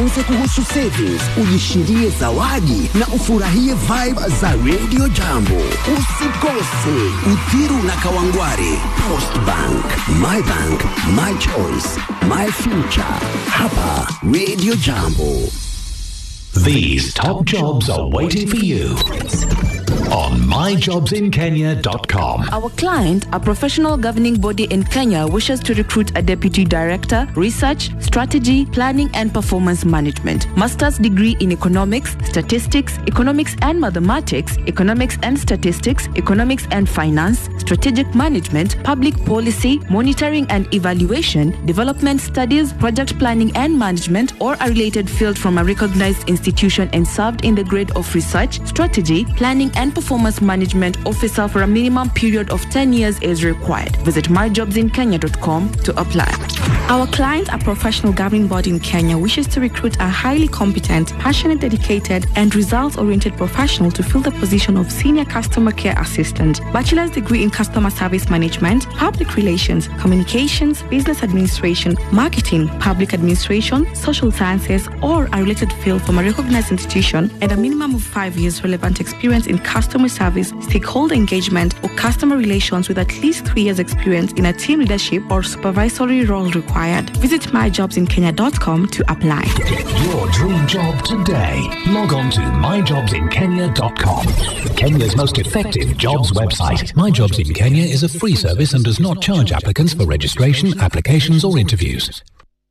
Uze kuhusu savings, ujishindie zawadi na ufurahie vibe za Radio Jambo. Usikose Uthiru na Kawangware, Post Bank, My Bank, My Choice, My Future. Hapa Radio Jambo. These top jobs are waiting for you on myjobsinkenya.com. Our client, a professional governing body in Kenya, wishes to recruit a deputy director, research, strategy, planning, and performance management. Master's degree in economics, statistics, economics and mathematics, economics and statistics, economics and finance, strategic management, public policy, monitoring and evaluation, development studies, project planning and management, or a related field from a recognized institution and served in the grade of research, strategy, planning, and performance management officer for a minimum period of 10 years is required. Visit myjobsinkenya.com to apply. Our client, a professional governing body in Kenya, wishes to recruit a highly competent, passionate, dedicated, and results oriented professional to fill the position of Senior Customer Care Assistant, Bachelor's degree in Customer Service Management, Public Relations, Communications, Business Administration, Marketing, Public Administration, Social Sciences, or a related field from a recognized institution, and a minimum of five years relevant experience in customer service, stakeholder engagement, or customer relations with at least three years experience in a team leadership or supervisory role required. Visit myjobsinkenya.com to apply. Get your dream job today. Log on to myjobsinkenya.com. Kenya's most effective jobs website. My Jobs in Kenya is a free service and does not charge applicants for registration, applications, or interviews.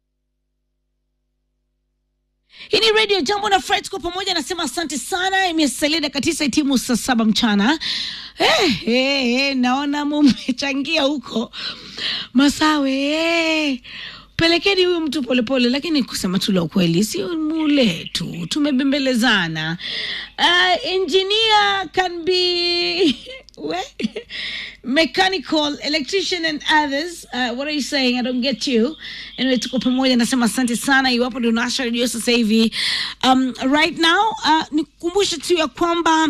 hii ni radio jambo na fred kwa pamoja nasema asante sana imesalia dakika tisa itimu saa saba mchana eh, eh, eh, naona mumechangia huko masawe eh. pelekeni huyu mtu polepole lakini kusema tu la ukweli si mule tu tumebembelezana uh, engineer can be we, mechanical electrician and others uh, what are you saying i don't get you anyway tuko pamoja nasema asante sana iwapo ndio unawasha redio sasa hivi um, right now uh, nikukumbushe tu ya kwamba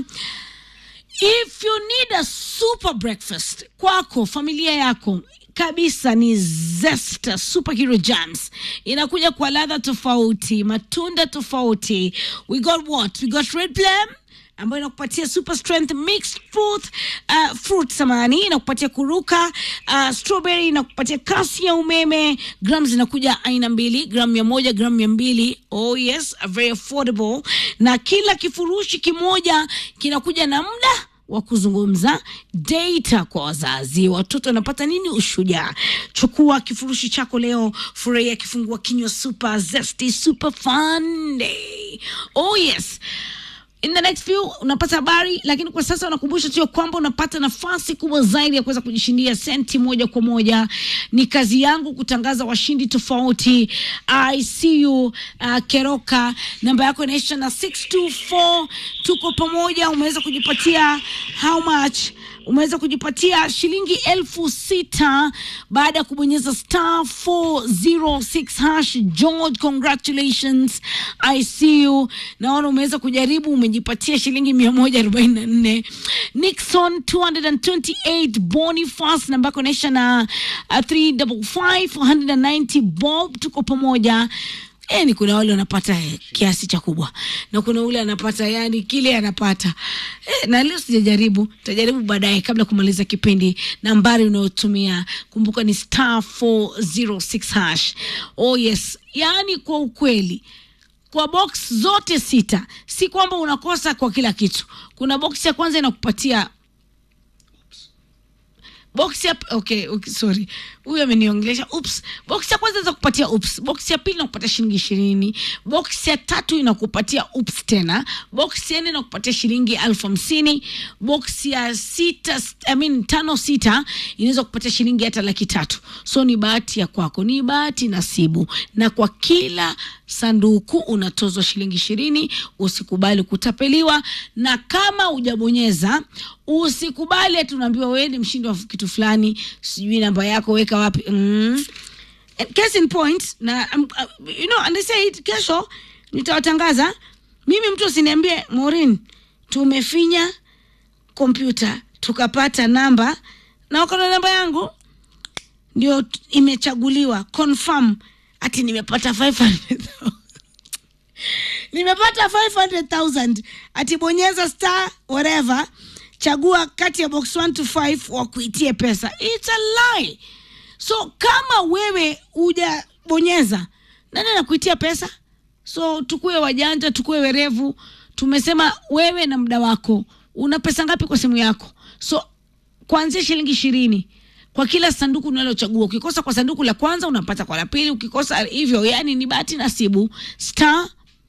if you need a super breakfast kwako familia yako kabisa ni zesta superhero jams inakuja kwa ladha tofauti matunda tofauti we got what we got red plum ambayo inakupatia super strength mixed fruit uh, fruit samani inakupatia kuruka uh, strawberry inakupatia kasi ya umeme gram zinakuja aina mbili gram mia moja gram mia mbili oh yes very affordable na kila kifurushi kimoja kinakuja na muda wa kuzungumza data kwa wazazi watoto wanapata nini ushujaa chukua kifurushi chako leo furahia kifungua kinywa super zesty super fun day oh yes in the next few unapata habari lakini kwa sasa unakumbusha tu ya kwamba unapata nafasi kubwa zaidi ya kuweza kujishindia senti moja kwa moja ni kazi yangu kutangaza washindi tofauti i see you uh, keroka namba yako inaisha na 624 tuko pamoja umeweza kujipatia how much umeweza kujipatia shilingi elfu sita baada ya kubonyeza star 406 hash george congratulations i see you naona umeweza kujaribu umejipatia shilingi mia moja arobaini na nne nixon 228 boniface namba yako inaisha na uh, 355 190 bob tuko pamoja yani kuna wale wanapata eh, kiasi cha kubwa na kuna ule anapata yani kile anapata eh, na leo sijajaribu tajaribu baadaye kabla kumaliza kipindi nambari unayotumia kumbuka ni star 406 hash oh yes yani kwa ukweli kwa box zote sita si kwamba unakosa kwa kila kitu kuna box ya kwanza inakupatia box ya okay, okay sorry huyu ameniongelesha ups box ya kwanza za kupatia ups box ya pili inakupatia shilingi ishirini box ya tatu inakupatia ups tena box ya nne inakupatia shilingi elfu hamsini box ya sita I mean, tano sita inaweza kupatia shilingi hata laki tatu so ni bahati ya kwako ni bahati nasibu na kwa kila sanduku unatozwa shilingi ishirini usikubali kutapeliwa na kama hujabonyeza usikubali ati unaambiwa wewe ni mshindi wa kitu fulani sijui namba yako weka wapi mm. And case in point na um, uh, you know and they said kesho nitawatangaza mimi mtu asiniambie Maureen tumefinya kompyuta tukapata namba na wako na namba yangu ndio t- imechaguliwa confirm ati nimepata 500 nimepata 500000 atibonyeza star whatever chagua kati ya box 1 to 5 wakuitie pesa its a lie so kama wewe hujabonyeza nani anakuitia pesa so tukuwe wajanja tukuwe werevu tumesema wewe na muda wako una pesa ngapi kwa simu yako so kuanzia shilingi ishirini kwa kila sanduku unalochagua ukikosa kwa sanduku la kwanza unapata kwa la pili ukikosa hivyo yani ni bahati nasibu star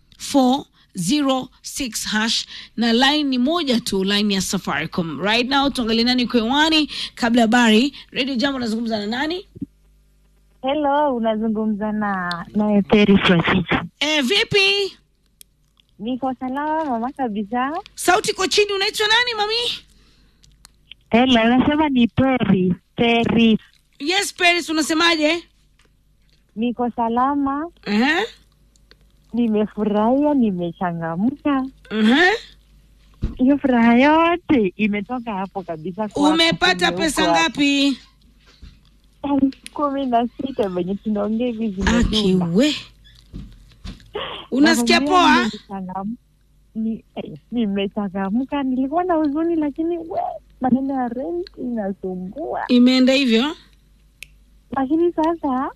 406 hash na line ni moja tu line ya safaricom right now tuangalie nani kwewani kabla habari radio jambo nazungumza na nani Hello, unazungumza na naye Peri Francis. e, vipi Niko salama mama kabisa. sauti iko chini unaitwa nani mami Hello, nasema ni Peri. Peri. yes paris unasemaje Niko salama, uh-huh. nimefurahia, nimechangamka. Uh-huh. Hiyo furaha yote imetoka hapo kabisa. kwako, umepata kwenye pesa uko hapo. ngapi Elfu kumi na sita venye tunaongea hivi zimedunda. akiwe unasikia Nakwambia poa nimechangam- ni- eh, Nimechangamka, nilikuwa na huzuni, lakini we, maneno ya rent inasumbua. imeenda hivyo lakini sasa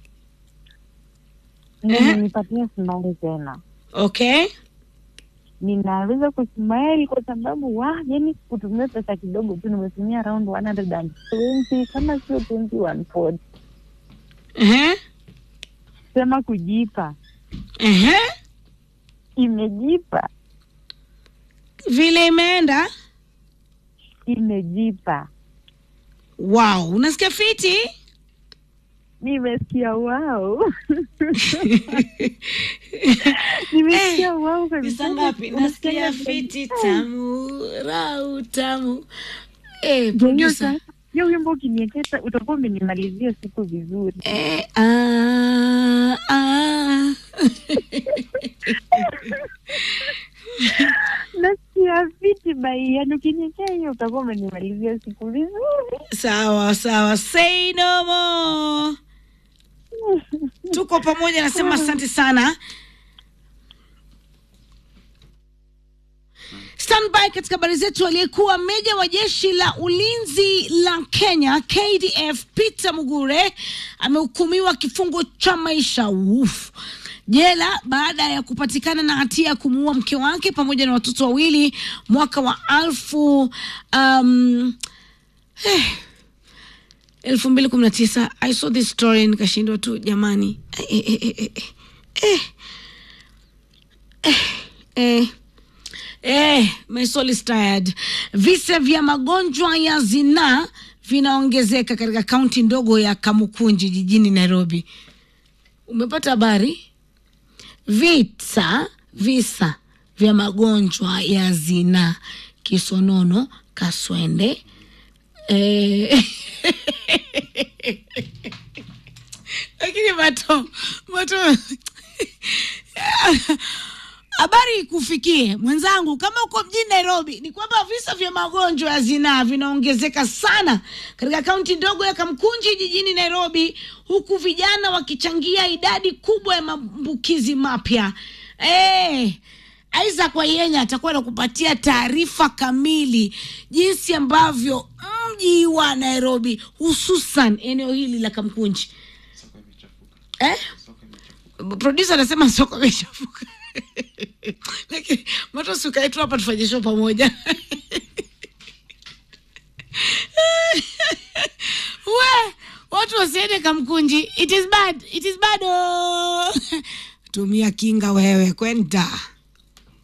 Ehe. nipatia smile tena okay ninaweza kusmile kwa sababu wa yani kutumia pesa kidogo tu nimetumia around 120 kama sio 2140 uh-huh. sema kujipa Uh-huh. imejipa vile imeenda imejipa wow unasikia fiti nimesikia wao nimesikia wao kabisa. pesa ngapi Unasikia nasikia vile- fiti tamu rau tamu eh, Hiyo producer. sa- hiyo wimbo ukinieketa utakuwa umenimalizia siku vizuri Eh, ah, ah. nasikia fiti bai yani ukiniekea hiyo utakuwa umenimalizia siku vizuri sawa sawa say no more tuko pamoja nasema asante sana standby katika habari zetu aliyekuwa meja wa jeshi la ulinzi la kenya kdf peter mugure amehukumiwa kifungo cha maisha Uf. jela baada ya kupatikana na hatia ya kumuua mke wake pamoja na watoto wawili mwaka wa alfu um, elfu mbili kumi na tisa i saw this story nikashindwa tu jamani eh, eh, eh, eh, eh, eh, eh, eh, my soul is tired visa vya magonjwa ya zinaa vinaongezeka katika kaunti ndogo ya kamukunji jijini nairobi umepata habari vita visa vya magonjwa ya zinaa kisonono kaswende eh, lakini mato mato habari ikufikie mwenzangu kama uko mjini nairobi ni kwamba visa vya magonjwa ya zinaa vinaongezeka sana katika kaunti ndogo ya kamkunji jijini nairobi huku vijana wakichangia idadi kubwa ya maambukizi mapya hey, isaac wayenya atakuwa nakupatia taarifa kamili jinsi ambavyo mji wa nairobi hususan eneo hili la kamkunji eh? produsa anasema soko imechafuka lakini matosi ukae tu hapa tufanye show pamoja we watu wasiende kamkunji it is bad it is bad oh. tumia kinga wewe kwenda